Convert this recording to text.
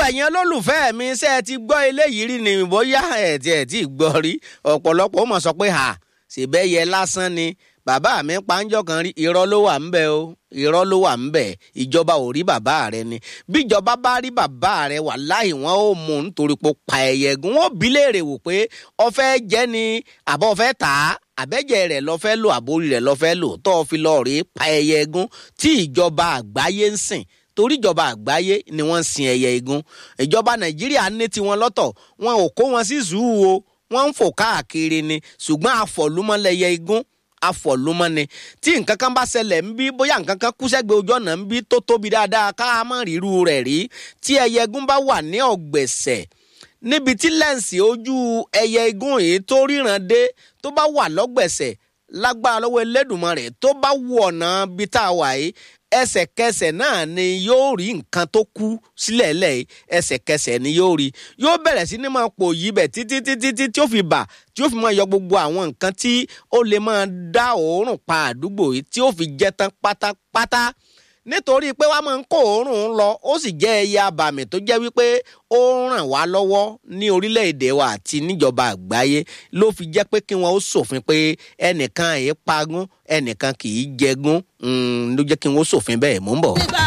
ẹ̀yin olólùfẹ́ mi ṣe ẹ ti gbọ́ eléyìí rí ni bóyá ẹ̀ tí ẹ̀ tí ì gbọ́ rí ọ̀pọ̀lọpọ̀ ó mọ̀ sọ pé hà ṣèbẹ́yẹ lásán ni bàbá mi panjọ́ kan rí irọ́ ló wà ń bẹ̀ o irọ́ ló wà ń bẹ̀ ìjọba ò rí bàbá rẹ ni bíjọba bá rí bàbá rẹ wà láì wọn ò mú nítorí pé pa ẹ̀yẹ gún wọn bí léèrè wò pé ọfẹ́ jẹ́ ni àbọ̀ ọfẹ́ tà á àbẹ́jẹ́ rẹ̀ lọ́fẹ́ lò àbórí rẹ̀ lọ́fẹ́ lò tó fi lọ́ọ́ rí pa ẹ̀yẹ gún tí ìjọba àgbáyé ń sìn torí ìjọba àgbáyé ni wọ́n ń sin ẹyẹ igún ìjọba nàìjíríà ní tiwọn lọ́tọ̀ wọn ò kó wọn sí zuu o wọ́n ń fò káàkiri ni ṣùgbọ́n àfọ̀lúmọ́lẹ́yẹ igún àfọ̀lúmọ́ ni tí nǹkan kan bá ṣẹlẹ̀ ń bí bóyá nǹkan kan kú sẹ́gbẹ̀ẹ́ ojú ọ̀nà ń bí tó tóbi dáadáa ká má ríru rẹ̀ rí tí ẹyẹ igún bá wà ní ọ̀gbẹ̀sẹ̀ níbi tí lẹ́ǹsì ojú ẹyẹ igún yìí tó ríran dé tó bá wà lọ́gbẹ̀sẹ̀ lágbára lọ́wọ́ Elédùmarè tó bá wù ọ̀nà bí tá a wà yìí ẹsẹ̀kẹsẹ̀ náà ni yóò rí nǹkan tó kú sílẹ̀ lẹ̀ ẹsẹ̀kẹsẹ̀ ni yóò rí yóò bẹ̀rẹ̀ sí ni máa pò yí bẹ̀ títí títí tí tí ó fi bà tí ó fi máa yọ gbogbo àwọn nǹkan tí ó lè máa dá òórùn pa àdúgbò yìí tí ó fi jẹ́ tán pátápátá nítorí pé wàá máa ń kó òórùn lọ ó sì jẹ́ ẹyẹ abàmì tó jẹ́ wípé ó ràn wá lọ́wọ́ ní orílẹ̀-èdè wa àti níjọba àgbáyé ló fi jẹ́ pé kí wọ́n ó ṣòfin pé ẹnìkan yìí pagún ẹnìkan kì í jẹgún ló jẹ́ kí wọ́n ó ṣòfin bẹ́ẹ̀ mú bọ̀.